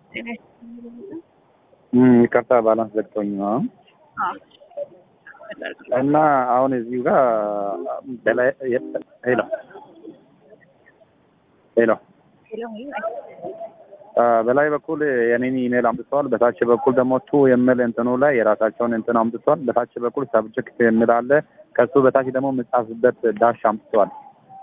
ይቅርታ ባላንስ ዘግቶኝ ነው እና አሁን እዚሁ ጋር በላይ ሄሎ ሄሎ በላይ በኩል የኔን ኢሜል አምጥተዋል። በታች በኩል ደግሞ ቱ የሚል እንትኑ ላይ የራሳቸውን እንትን አምጥተዋል። በታች በኩል ሰብጀክት የሚል አለ። ከሱ በታች ደግሞ የምጻፍበት ዳሽ አምጥተዋል።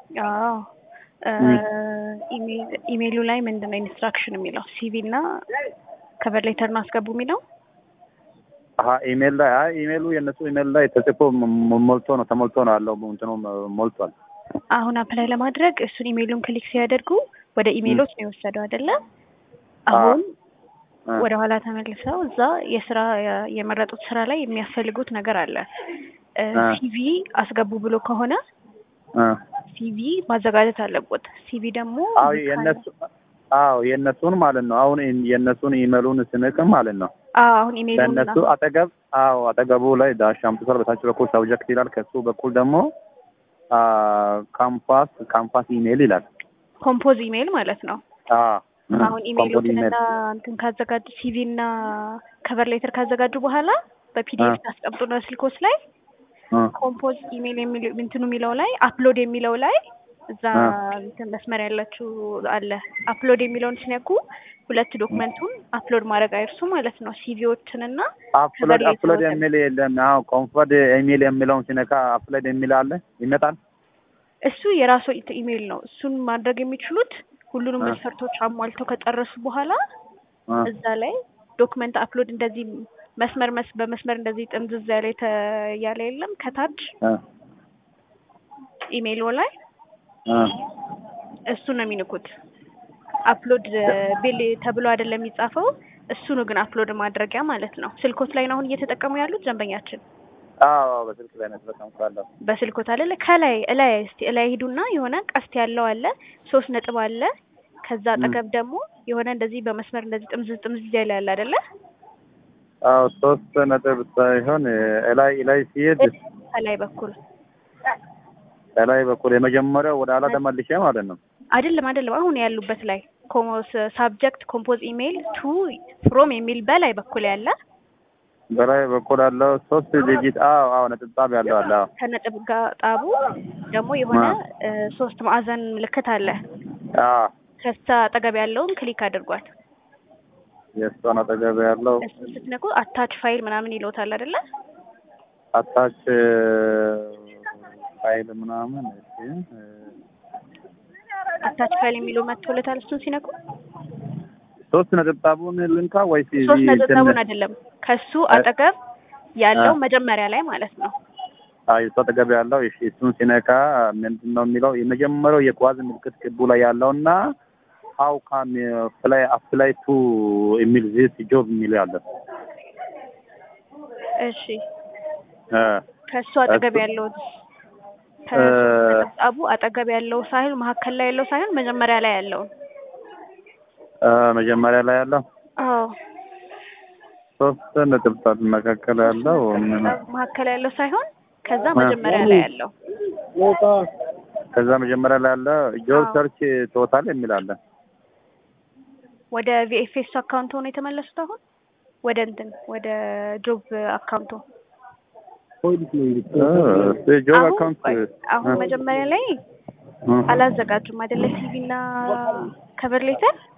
ኢሜይሉ ላይ ምንድን ነው ኢንስትራክሽን የሚለው ሲቪ እና ከቨር ሌተር ማስገቡ የሚለው አሀ ኢሜል ላይ አይ ኢሜሉ የእነሱ ኢሜል ላይ ተጽፎ ሞልቶ ነው ተሞልቶ ነው ያለው። እንትኑ ሞልቷል። አሁን አፕላይ ለማድረግ እሱን ኢሜይሉን ክሊክ ሲያደርጉ ወደ ኢሜይሎች ነው የወሰደው አይደለ? አሁን ወደ ኋላ ተመልሰው እዛ የስራ የመረጡት ስራ ላይ የሚያስፈልጉት ነገር አለ። ሲቪ አስገቡ ብሎ ከሆነ ሲቪ ማዘጋጀት አለበት። ሲቪ ደግሞ አዎ የእነሱ አዎ የእነሱን ማለት ነው። አሁን የእነሱን ኢሜሉን ስንቅም ማለት ነው። አዎ አሁን ኢሜይሉን ለእነሱ አጠገብ አዎ አጠገቡ ላይ ዳሽ አምጥቷል። በታች በኩል ሰብጀክት ይላል። ከሱ በኩል ደግሞ ካምፓስ ካምፓስ ኢሜል ይላል። ኮምፖዝ ኢሜይል ማለት ነው። አዎ አሁን ኢሜይሎችንና እንትን ካዘጋጁ ሲቪ እና ከቨር ሌተር ካዘጋጁ በኋላ በፒዲኤፍ ታስቀምጡና ስልኮች ላይ ኮምፖዝ ኢሜይል የሚለው እንትኑ የሚለው ላይ አፕሎድ የሚለው ላይ እዛ እንትን መስመር ያላችሁ አለ። አፕሎድ የሚለውን ሲነኩ ሁለት ዶክመንቱን አፕሎድ ማድረግ አይርሱ ማለት ነው። ሲቪዎችንና አፕሎድ አፕሎድ የሚል የለም። አዎ ኮምፎርት ኢሜል የሚለውን ሲነካ አፕሎድ የሚል አለ ይመጣል። እሱ የራሱ ኢሜይል ነው። እሱን ማድረግ የሚችሉት ሁሉንም መስፈርቶች አሟልተው ከጨረሱ በኋላ እዛ ላይ ዶክመንት አፕሎድ እንደዚህ መስመር መስ በመስመር እንደዚህ ጥምዝዝ ያለ ያለ የለም ከታች ኢሜይሉ ላይ እሱ ነው የሚንኩት። አፕሎድ ቢል ተብሎ አይደለም የሚጻፈው እሱ ነው ግን አፕሎድ ማድረጊያ ማለት ነው። ስልኮት ላይ ነው አሁን እየተጠቀሙ ያሉት ደንበኛችን። አዎ በስልክ ላይ ነው ተጠቀምኩ። በስልኮት አይደለ? ከላይ እላይ እስቲ እላይ ሂዱና የሆነ ቀስት ያለው አለ፣ ሶስት ነጥብ አለ። ከዛ አጠገብ ደግሞ የሆነ እንደዚህ በመስመር እንደዚህ ጥምዝዝ ጥምዝዝ ያለ ያለ አይደለ? አዎ ሶስት ነጥብ ሳይሆን እላይ እላይ ሲሄድ ከላይ በኩል ከላይ በኩል የመጀመሪያው ወደ ኋላ ተመልሼ ማለት ነው። አይደለም አይደለም፣ አሁን ያሉበት ላይ ኮሞስ ሳብጀክት ኮምፖዝ ኢሜይል ቱ ፍሮም የሚል በላይ በኩል ያለ በላይ በኩል ያለው ሶስት ዲጂት አዎ አዎ ነጥብ ጣብ ያለው አለ። አዎ ከነጥብ ጋር ጣቡ ደግሞ የሆነ ሶስት ማዕዘን ምልክት አለ። አዎ ከዛ አጠገብ ያለውን ክሊክ አድርጓል። የእሷን አጠገብ ያለው እሱ ስትነኩ አታች ፋይል ምናምን ይለውታል አይደለ? አታች ፋይል ምናምን አታች ፋይል የሚለው መጥቶለታል። እሱን ሲነኩ ሶስት ነጥብጣቡን ልንካ ወይስ ሶስት ነጥብጣቡን አይደለም፣ ከሱ አጠገብ ያለው መጀመሪያ ላይ ማለት ነው። አይ እሱ አጠገብ ያለው እሺ፣ እሱን ሲነካ ምንድን ነው የሚለው? የመጀመሪያው የኳዝ ምልክት ክቡ ላይ ያለውና ሀው ካም ፍላይ አፕላይ ቱ የሚል ዚስ ጆብ የሚል ያለ እሺ፣ ከሱ አጠገብ ያለው አቡ አጠገብ ያለው ሳይሆን መካከል ላይ ያለው ሳይሆን መጀመሪያ ላይ ያለው መጀመሪያ ላይ ያለው አዎ ሶስት ነጥብጣብ መካከል ያለው መካከል ያለው ሳይሆን ከዛ መጀመሪያ ላይ ያለው ከዛ መጀመሪያ ላይ ያለ ጆብ ሰርች ቶታል የሚል አለ። ወደ ቪኤፍኤስ አካውንት ሆኖ የተመለሱት አሁን ወደ እንትን ወደ ጆብ አካውንቱ ጆብ አካውንት አሁን መጀመሪያ ላይ አላዘጋጁም አይደለ? ሲቪ እና ከቨር ሌተር